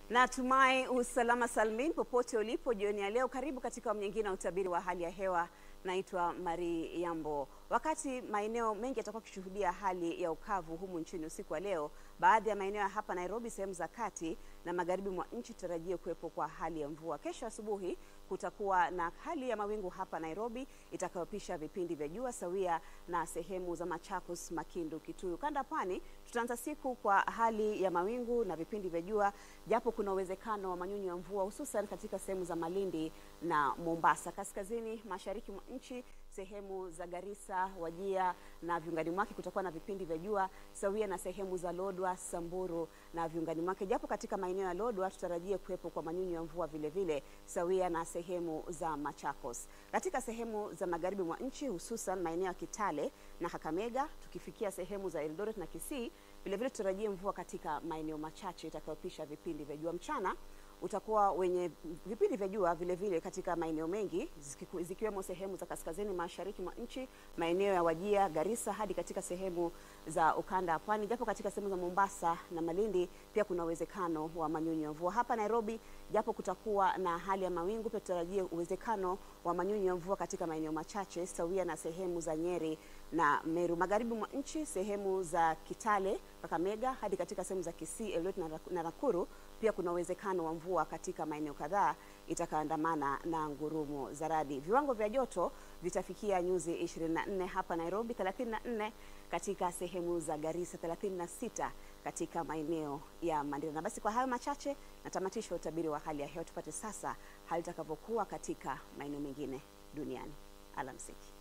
Natumai usalama salmin popote ulipo jioni ya leo. Karibu katika awamu nyingine ya utabiri wa hali ya hewa. Naitwa Mari Yambo. Wakati maeneo mengi yatakuwa yakishuhudia hali ya ukavu humu nchini usiku wa leo, baadhi ya maeneo ya hapa Nairobi, sehemu za kati na magharibi mwa nchi tutarajie kuwepo kwa hali ya mvua. Kesho asubuhi kutakuwa na hali ya mawingu hapa Nairobi itakayopisha vipindi vya jua sawia na sehemu za Machakos, Makindu, Kituyu. Kanda pwani tutaanza siku kwa hali ya mawingu na vipindi vya jua, japo kuna uwezekano wa manyunyu ya mvua hususan katika sehemu za Malindi na Mombasa. Kaskazini mashariki mwa nchi sehemu za Garissa, Wajia na viungani mwake kutakuwa na vipindi vya jua sawia na sehemu za Lodwa, Samburu na viungani mwake, japo katika maeneo ya Lodwa tutarajie kuwepo kwa manyunyu ya mvua vile vile sawia na sehemu za Machakos. Katika sehemu za magharibi mwa nchi hususan maeneo ya Kitale na Kakamega, tukifikia sehemu za Eldoret na Kisii, vile vile tutarajie mvua katika maeneo machache itakayopisha vipindi vya jua. Mchana utakuwa wenye vipindi vya jua vile vile katika maeneo mengi zikiku- zikiwemo sehemu za kaskazini mashariki mwa nchi, maeneo ya Wajia, Garissa hadi katika sehemu za ukanda wa pwani, japo katika sehemu za Mombasa na Malindi pia kuna uwezekano wa manyunyu ya mvua. Hapa Nairobi, japo kutakuwa na hali ya mawingu, pia tutarajie uwezekano wa manyunyu ya mvua katika maeneo machache sawia na sehemu za Nyeri na Meru. Magharibi mwa nchi, sehemu za Kitale, Kakamega hadi katika sehemu za Kisii, Eldoret na Rak- na Nakuru pia kuna uwezekano wa mvua katika maeneo kadhaa itakaandamana na ngurumo za radi. Viwango vya joto vitafikia nyuzi 24 hapa Nairobi, 34 katika sehemu za Garissa, 36 katika maeneo ya Mandera. Na basi kwa hayo machache natamatisha utabiri wa hali ya hewa. Tupate sasa hali itakavyokuwa katika maeneo mengine duniani. Alamsiki.